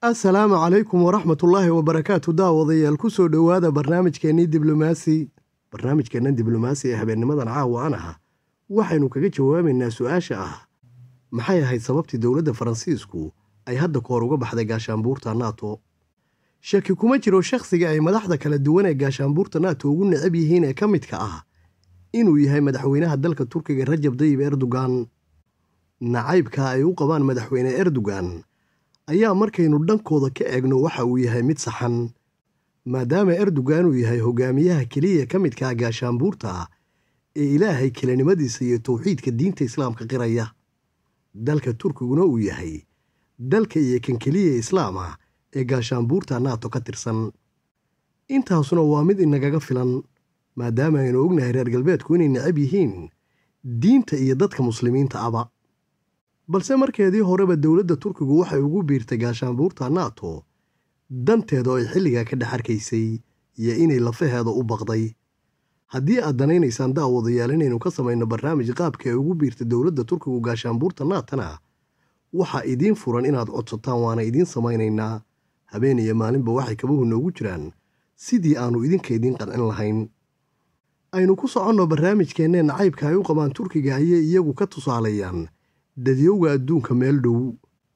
assalaamu calaykum waraxmatullaahi wabarakaatu daawadayaal ku soo dhowaada barnaamijkeennii diblomaasi barnaamijkeennan diblomaasi ee habeennimadan caawa an ah waxaynu kaga jawaabaynaa su-aasha ah maxay ahayd sababtii dowladda faransiisku ay hadda koor uga baxday gaashaanbuurta nato shaki kuma jiro shakhsiga ay madaxda kala duwan ee gaashaanbuurta nato ugu necab yihiin ee ka midka ah inuu yahay madaxweynaha dalka turkiga rajab dayib erdogan nacaybka ay u qabaan madaxweyne erdogan ayaa markaynu dhankooda ka eegno waxa uu yahay mid saxan maadaama erdogan uu yahay hogaamiyaha keliya ka midkaa gaashaanbuurta ee ilaahay kelinimadiisa iyo towxiidka diinta islaamka qiraya dalka turkiguna uu yahay dalka iyo kan keliya islaama ee gaashaanbuurta nato ka tirsan intaasuna waa mid inagaga filan maadaama aynu ognahay reer galbeedku inay necab yihiin diinta iyo dadka muslimiinta aba balse markeedii horeba dowladda turkigu waxay ugu biirtay gaashaanbuurta nato danteeda oo ay xilligaa ka dhex arkaysay iyo inay lafaheeda u baqday haddii aad danaynaysaan daawadayaal inaynu ka samayno barnaamij qaabka ay ugu biirtay dowladda turkigu gaashaanbuurta naatana waxaa idiin furan inaad codsataan waana idiin samaynaynaa habeen iyo maalinba waxay kabuhu noogu jiraan sidii aannu idinka idiin qancin lahayn aynu ku soconno barnaamijkeennee nacaybka ay u qabaan turkiga ayay iyagu ka tusaaleeyaan dadyowga adduunka meel dhow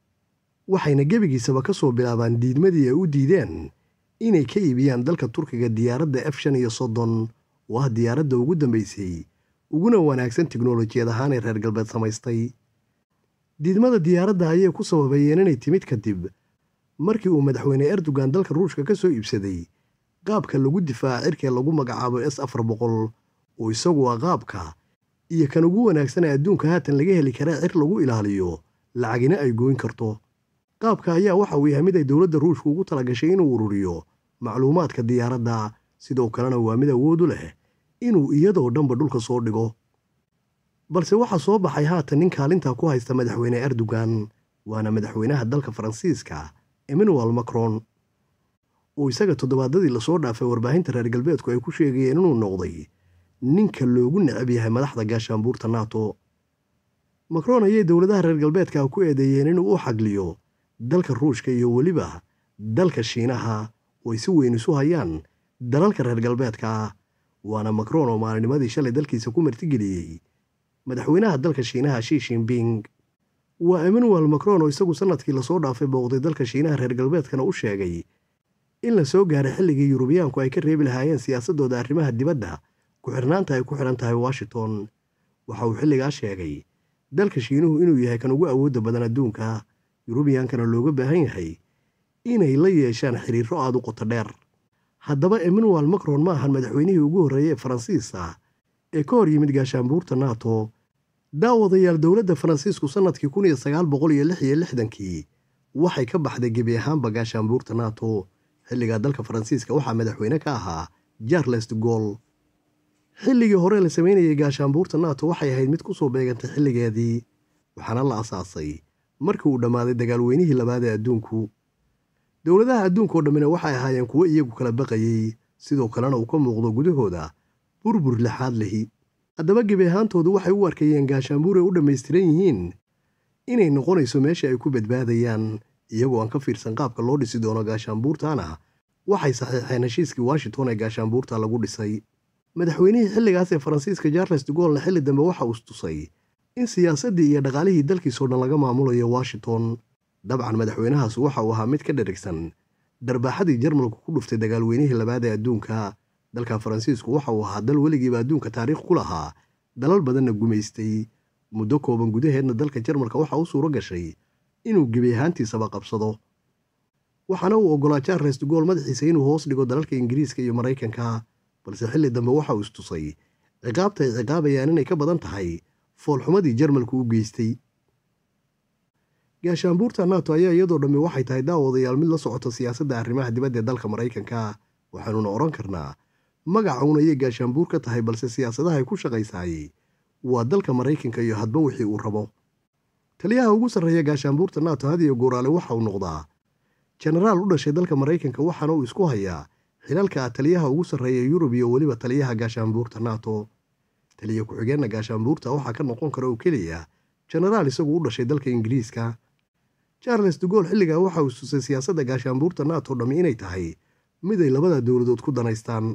waxayna gebigiisaba ka soo bilaabaan diidmadii ay u diideen inay ka iibiyaan dalka turkiga diyaaradda f shan iyo soddon oo ah diyaaradda ugu dambaysay uguna wanaagsan tiknolojiyad ahaan ee reer galbeed samaystay diidmada diyaaradda ayay ku sababeeyeen inay timid kadib markii uu madaxweyne erdogan dalka ruushka ka soo iibsaday qaabka lagu difaaca cirkee lagu magacaabo s afar boqol oo isagu ah qaabka iyo kan ugu wanaagsan ee adduunka haatan laga heli karaa cir lagu ilaaliyo lacagina ay gooyn karto qaabka ayaa waxa uu yahay mid ay dowladda ruushka ugu talagashay inuu ururiyo macluumaadka diyaaradda sidoo kalena waa mid awood u leh inuu iyadoo dhanba dhulka soo dhigo balse waxaa soo baxay haatan nin kaalintaa ku haysta madaxweyne erdogan waana madaxweynaha dalka faransiiska emmanuel macron oo isaga toddobaadadii lasoo dhaafay warbaahinta reer galbeedku ay ku sheegayeen inuu noqday ninka loogu necab yahay madaxda gaashaanbuurta nato macron ayay dowladaha reer galbeedka ku eedeeyeen inuu u xagliyo dalka ruushka iyo weliba dalka shiinaha oo ay si weyn isu hayaan dalalka reer galbeedka ah waana macron oo maalinimadii shalay dalkiisa ku martigeliyey madaxweynaha dalka shiinaha shi shinbing waa emmanuel macron oo isagu sannadkii lasoo dhaafay booqday dalka shiinaha reer galbeedkana u sheegay in la soo gaaray xilligii yurubiyaanku ay ka reebi lahaayeen siyaasaddooda arrimaha dibadda ku-xirnaanta ay ku xidhan tahay washington waxa uu xilligaa sheegay dalka shiinuhu inuu yahay kan ugu awoodda badan adduunka yurubiyankana looga baahan yahay inay la yeeshaan xiriirro aad u qoto dheer haddaba emmanuel macron ma ahan madaxweynihii ugu horreeyey ee faransiiska ee ka hor yimid gaashaanbuurta nato daawadayaal dowladda faransiisku sannadkii kun iyo sagaal boqol iyo lix iyo lixdankii waxay ka baxday gebi ahaanba gaashaanbuurta nato xilligaa dalka faransiiska waxaa madaxweyne ka ahaa jarles de gol xilligii hore la samaynayay gaashaanbuurta nato waxay ahayd mid ku soo beegantay xilligeedii waxaana la asaasay markii uu dhammaaday dagaalweynihii labaad ee adduunku dowladaha adduunkao dhammina waxay ahaayeen kuwo iyagu kala baqayey sidoo kalena uu ka muuqdo gudahooda burbur lixaad lehi haddaba gebi ahaantoodu waxay u arkayeen gaashaanbuur ay u dhammaystiran yihiin inay noqonayso meesha ay ku badbaadayaan iyagoo aan ka fiirsan qaabka loo dhisi doono gaashaanbuurtaana waxay saxiixeen heshiiskii washington ee gaashaanbuurta lagu dhisay madaxweynihii xilligaas ee faransiiska charles de goolna xilli dambe waxa uu istusay in siyaasaddii iyo dhaqaalihii dalkiisoo dhan laga maamulayo washington dabcan madaxweynahaas waxa uu ahaa mid ka dherigsan darbaaxadii jarmalku ku dhuftay dagaalweynihii labaad ee adduunka dalka faransiisku waxa uu ahaa dal weligiiba adduunka taariikh ku lahaa dalal badanna gumaystay muddo kooban gudaheedna dalka jarmalka waxa u suuro gashay inuu gebi ahaantiisaba qabsado waxaana uu oggolaa charles de gool madaxiisa inuu hoos dhigo dalalka ingiriiska iyo maraykanka balse xilli dambe waxa uu istusay ciqaabta ay ciqaabayaan inay ka badan tahay foolxumadii jarmalku u geystay gaashaanbuurta nato ayaa iyadoo dhammi waxay tahay daawadayaal mid la socota siyaasadda arrimaha dibadda ee dalka maraykanka waxaanuna odhan karnaa magacuun ayay gaashaanbuur ka tahay balse siyaasadaha ay ku shaqaysaayey waa dalka maraykanka iyo hadba wixii uu rabo taliyaha ugu sarreeya gaashaanbuurta nato hadiyo gooraale waxa uu noqdaa jenaraal u dhashay dalka maraykanka waxaana uu isku hayaa xilalka taliyaha ugu sarreeya yurub iyo weliba taliyaha gaashaanbuurta nato taliya ku-xigeenna gaashaanbuurta waxaa ka noqon kara oo keliya jenaraal isagu u dhashay dalka ingiriiska charles dugool xilligaa waxa uu susay siyaasadda gaashaanbuurta nato dhammi inay tahay mid ay labada dowladood ku danaystaan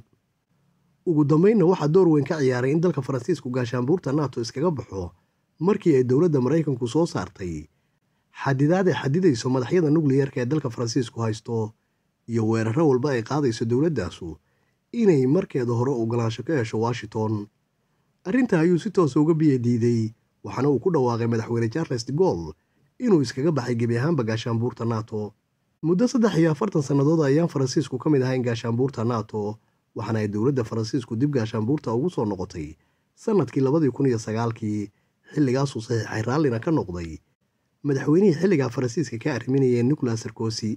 ugu dambaynna waxaa door weyn ka ciyaaray in dalka faransiisku gaashaanbuurta nato iskaga baxo markii ay dowladda maraykanku soo saartay xadidaad ay xadidayso madaxyada nukliyarka ee dalka faransiisku haysto iyo weeraro walba ay qaadayso dowladdaasu inay markeeda hore ogolaansho ka hesho washington arrintaa ayuu si toosa uga biya diiday waxaana uu ku dhawaaqay madaxweyne charles de gol inuu iskaga baxay gebi ahaanba gaashaanbuurta nato muddo saddex iyo afartan sannadood ayaan faransiisku ka mid ahayn gaashaanbuurta nato waxaana ay dowladda faransiisku dib gaashaanbuurta ugu soo noqotay sannadkii labadii kun iyo sagaalkii xilligaasuu saxiixay raallina ka noqday madaxweynihii xilligaa faransiiska ka arriminayay nicolas sarkosi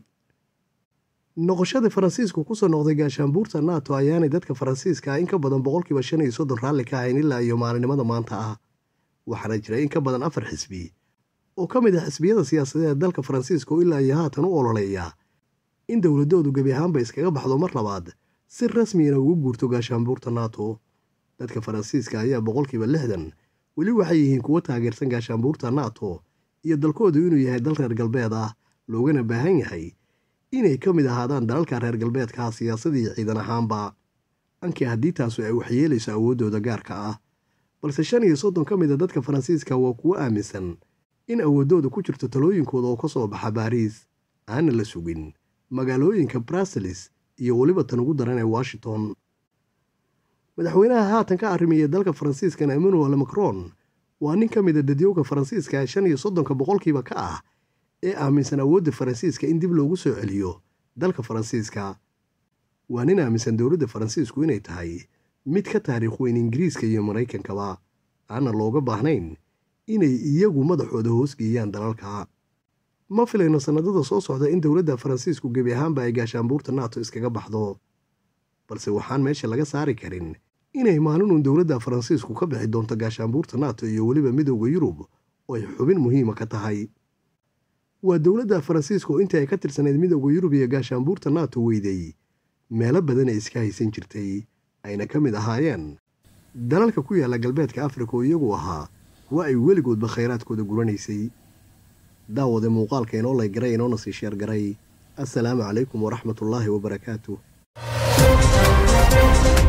noqoshadii faransiisku kusoo noqday gaashaanbuurta nato ayaanay dadka faransiiska in ka badan boqolkiiba shan iyo soddon raalli ka ahayn ilaa iyo maalinimada maanta ah waxaana jiray in ka badan afar xisbi oo ka mid ah xisbiyada siyaasadeed ee dalka faransiiska oo ilaa iyo haatan u ololeeya in dowladoodu gebi ahaanba iskaga baxdo mar labaad si rasmiyana ugu guurto gaashaanbuurta nato dadka faransiiska ayaa boqolkiiba lixdan weli waxay yihiin kuwo taageersan gaashaanbuurta nato iyo dalkoodu inuu yahay dal reer galbeed ah loogana baahan yahay inay ka mid ahaadaan dalalka reer galbeedka siyaasadii ciidan ahaanba ankii haddii taasu ay waxyeelayso awooddooda gaarka ah balse shan iyo soddon ka mid a dadka faransiiska waa kuwo aaminsan in awooddooda ku jirto talooyinkooda oo ka soo baxa baariis aana la sugin magaalooyinka bruseles iyo weliba tan ugu daran ee washington madaxweynaha haatan ka arrimiya dalka faransiiskana emmanuel macron waa nin ka mid a dadyowga faransiiska ee shan iyo soddonka boqolkiiba ka ah ee aaminsan awoodda faransiiska in dib loogu soo celiyo dalka faransiiska waa nin aaminsan dowladda faransiisku inay tahay mid ka taariikh weyn ingiriiska iyo maraykankaba aana looga baahnayn inay iyagu madaxooda hoosgeeyaan dalalka ma filayno sannadada soo socda in dowladda faransiisku gebi ahaanba ay gaashaanbuurta nato iskaga baxdo balse waxaan meesha laga saari karin inay maalinun dowladda faransiisku ka bixi doonto gaashaanbuurta nato iyo weliba midowda yurub oo ay xubin muhiima ka tahay waa dowladda faransiiska oo intii ay ka tirsanayd midowda yurub iyo gaashaanbuurta nato weyday meelo badan ay iska haysan jirtay ayna ka mid ahaayeen dalalka ku yaalla galbeedka afrika oo iyagu ahaa kuwa ay weligoodba khayraadkooda guranaysay daawade muuqaalka inoo lay garay inoona sii sheer garay assalaamu calaykum waraxmatullaahi wabarakaatu